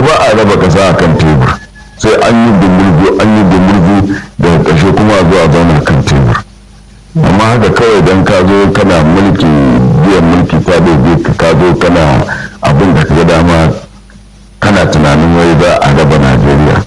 ba a raba ƙasa a kan tebur sai an yi dumurgu an yi dumurgu daga ƙarshe kuma a zo a zauna kan tebur amma haka kawai don ka zo kana mulki biyan mulki ta doge ka ka zo kana abin da ka dama kana tunanin wai za a raba najeriya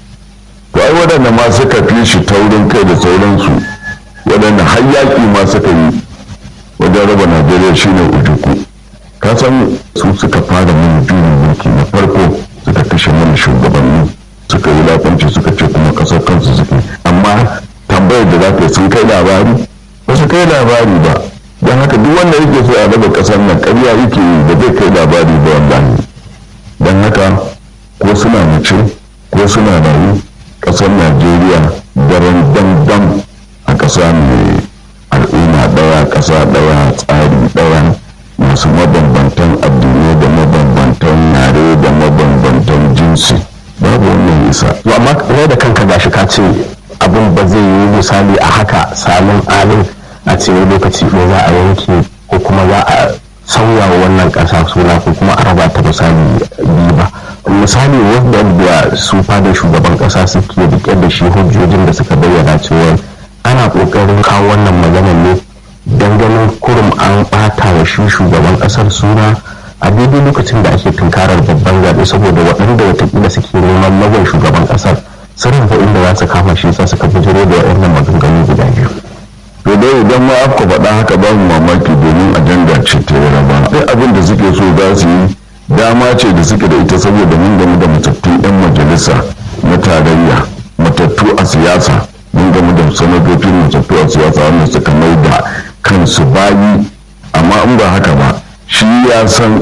to ai waɗanda ma suka fi shi taurin kai da sauransu waɗanda har yaƙi ma suka yi wajen raba najeriya shine ujuku ka san su suka fara mana juyin mulki na farko suka kashe mana shugabanni suka yi lafanci suka ce kuma ƙasar kansu suke amma tambayar da za ka yi sun kai labari ba su kai labari ba don haka duk wanda yake so a raba ƙasar nan ƙarya yake yi ba zai kai labari ba wallahi don haka ko suna mace ko suna rayu ƙasar najeriya daren dandam a ƙasa mai al'umma ɗaya ƙasa ɗaya tsari ɗaya masu mabambantan addinai da mabambantan yare da mabambantan jinsi babu wannan isa to amma kai da kanka gashi ka ce abin ba zai yi misali a haka salin alin a ce wani lokaci ko za a yanke ko kuma za a sauya wa wannan ƙasa suna ko kuma a raba ta misali biyu ba misali wanda su fada shugaban ƙasa suke rike da shi hujjojin da suka bayyana cewa ana ƙoƙarin kawo wannan maganar ne don ganin kurum an ɓata wa shi shugaban ƙasar suna a daidai lokacin da ake tunkarar babban zaɓe saboda waɗanda watakila suke neman magan shugaban ƙasar sun rufe inda za su kama shi sa suka bijiro da waɗannan maganganu guda biyu. to dai idan ma aka faɗa haka ba mu mamaki domin ajanda ce ta raba sai abin da suke so za su yi dama ce da suke da ita saboda mun gamu da matattun 'yan majalisa na tarayya matattu a siyasa mun gamu da sanatocin matattu a siyasa wanda suka mai da kansu bayi amma in ba haka ba shi ya san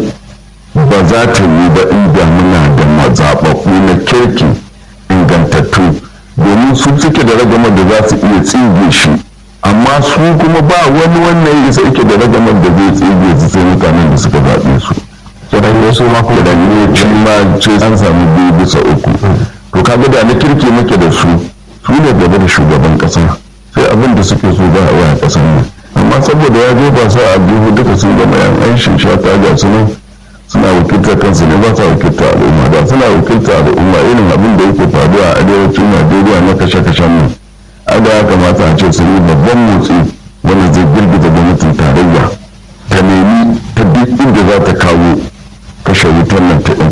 ba za ta yi ba inda muna da mazaɓaɓɓu na kirki ingantattu domin su suke da ragamar da za su iya tsige shi amma su kuma ba wani wannan isa yake da ragamar da zai tsige su sai mutanen da suka zaɓe su kiran su ma kuma da ne ci ma ce an samu biyu bisa uku to kaga da na kirki muke da su su ne gaba da shugaban kasa sai abin da suke so za a yi a kasan nan amma saboda ya jefa sa a biyu duka sun gama yan aishin shata ga su nan suna wakiltar kansu ne ba sa wakiltar al'umma da suna wakiltar al'umma irin abin da yake faruwa a arewacin najeriya na kashe-kashen nan ada ya kamata a ce sun yi babban motsi wanda zai girgiza gwamnatin tarayya ta nemi ta duk inda za ta kawo kashe wutar nan ta